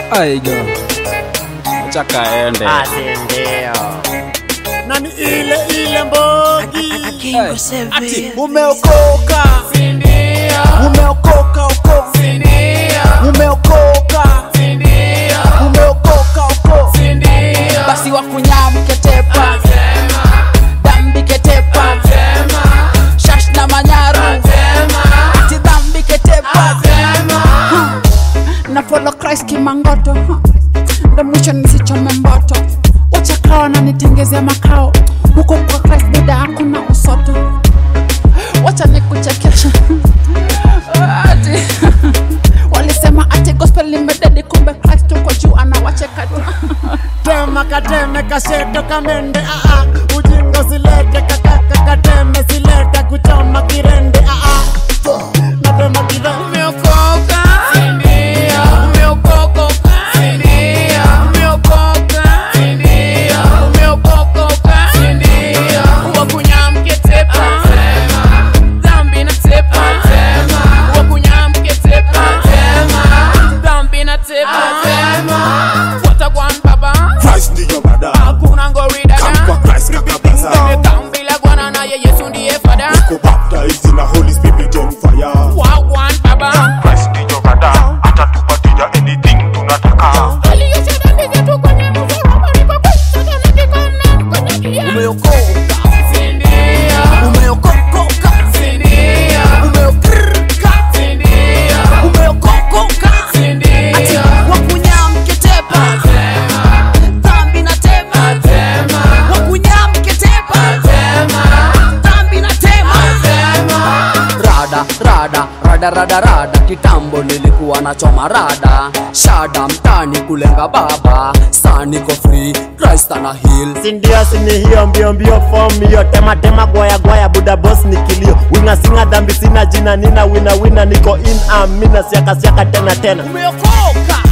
aiga acha kaende Asindio. na ni ile ile mbogi Ati, umeokoka umeokoka oko umeokoka umeokoka oko basi wakunyamketepa dambiketepa shash na manyaru ati dhambiketepa na follow Christ kimangoto huh. ndo mwisho nisichome mboto wachakawa na nitengezea makao huko kwa Christ buda hakuna usoto wacha nikuchekesha ati walisema ati gospel limededi kumbe Christ uko juu anawacheka tu tema kateme kasheto kamende aa ujinga silete kakaka kateme silete kuchoma kirende aa natema kirende Umeokoka. Umeokoka. Umeokoka. Umeokoka. Wakunyamketepa. Dhambi na tepa. Wakunyamketepa. Dhambi na tepa. Watagwan baba. Christ ndiyo bada Hakuna ngori Come kwa dada. Christ kakabasa Dhambi la Bwana naye Yesu ndiye fada. Go baptized in a Holy Spirit on fire Wagwan baba. Christ ndiyo bada Atatupatia anything tunataka Aliosha dhambi zetu kwenye msalaba, ndipo Kristo tumekikomna kwenye kia. umeokoka umeokoka umeokoka umeokoka ati wakunyamketepa dhambi na tema wakunyamketepa dhambi na tema rada rada rada rada rada kitambo nilikuwa nachoma rada shada mtani kulenga baba saniko free christ ana heal sindio sini hiyo mbio mbio form hiyo tema tema gwaya gwaya buda boss ni kilio winga singa dhambi sina jina nina wina wina niko in amina siaka siaka tena tena umeokoka